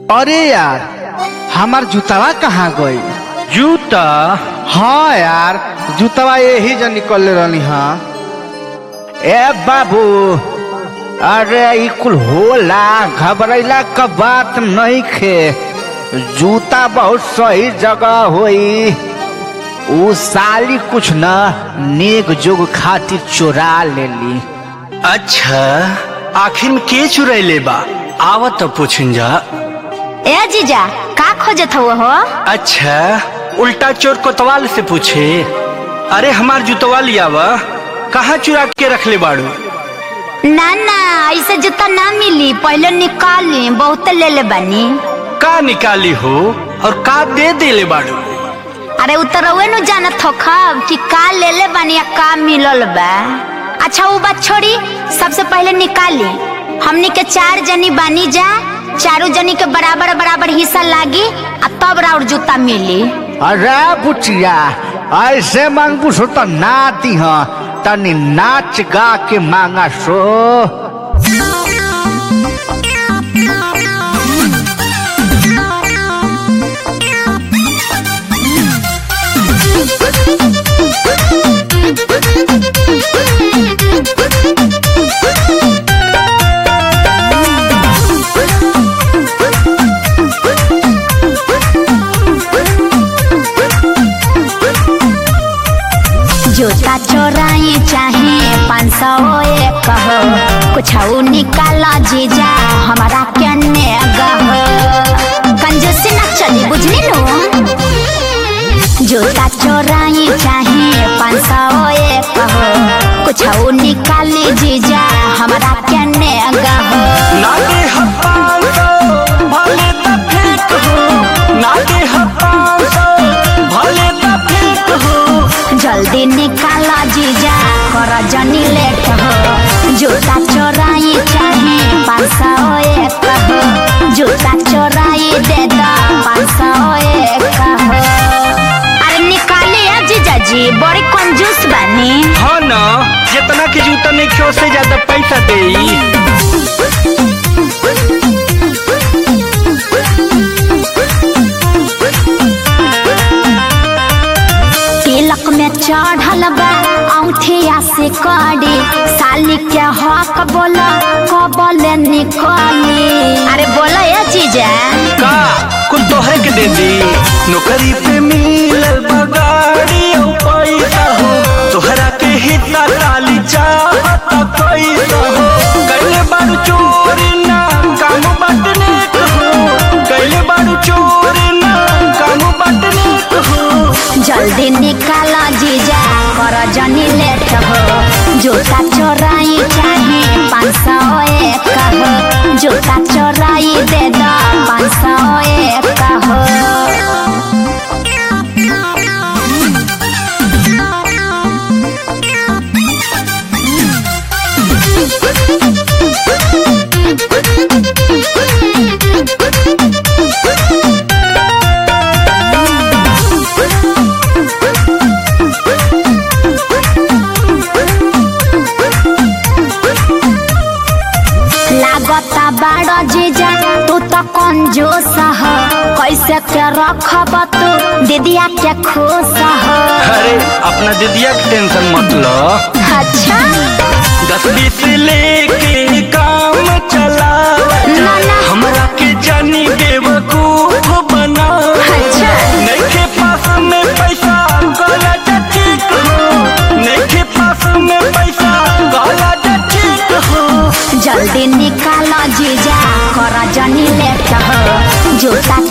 अरे यार हमार जूतावा कहाँ गई जूता हाँ यार जूतावा यही जो निकल रहनी हाँ ए बाबू अरे ई कुल होला घबरैला का बात नहीं खे जूता बहुत सही जगह होई ऊ साली कुछ न नेक जोग खातिर चोरा लेली अच्छा आखिर में के चुरैले बा आवत तो पूछन जा ए जीजा का खोजत हो हो अच्छा उल्टा चोर कोतवाल से पूछे अरे हमार जुतवा लिया वा कहाँ चुरा के रखले बाड़ू ना ना ऐसे जूता ना मिली पहले निकाली बहुत ले ले बनी का निकाली हो और का दे देले बाड़ू अरे उतरवे नु जानत हो खब कि का ले ले बनी या का मिलल बा अच्छा वो बात छोड़ी सबसे पहले निकाली हमनी के चार जनी बानी जा चारों जनी के बराबर बराबर हिस्सा लागी आ तब राउर जूता मिली अरे बुचिया ऐसे मांगू सो तो ना दी हाँ तनी नाच गा के मांगा सो जूता चोराई चाहे पाँच सौ एक हो कुछ निकाल जीजा हमारा केने गहो कंजूसी ना चली बुझली नु जूता चोराई चाहे पाँच सौ एक हो कुछ निकाली जीजा हमारा केने गहो ना दे हपान तो भले ता फेंक हो ना दे हपान तो भले ता फेंक हो जल्दी निकाला जीजा कर जनी लेट हो जूता चोराई चाहे पाँच सौ एक हो जूता चोराई दे दो पाँच सौ एक हो अरे निकाली है जीजा जी बड़ी कंजूस बनी हाँ ना जितना के जूता नहीं क्यों से ज्यादा पैसा दे तिलक में चढ़ल बा औठिया से कड़ी साली के हक बोला कबल निकली अरे बोला ये जीजा का कुल तोहरे के दे दी नौकरी पे मिलल बगाड़ी और पैसा हो तोहरा के हिस्सा डाली चाहत पैसा हो कैले बारू चोरी ना काम बटने को हो कैले बारू चोरी ना काम बटने को हो जल्दी निकाला जीजा कर जनी लेट हो जूता चोराई चाहे पाँच सौ एक हो जूता चोराई दे दो पाँच सौ एक हो लागता बाड़ा जीजा तू तो कंजूस हो कैसे के रखब तू दीदिया के खुश हो अरे अपना दीदिया की टेंशन मत लो अच्छा दस बीस लेके काम चला ना ना हमरा के जानी बेवकूफ बना अच्छा नइखे पास में पैसा गला ठीक हो नइखे पास में पैसा गला ठीक हो जल्दी निकालो जीजा कर जनी लेट हो जूता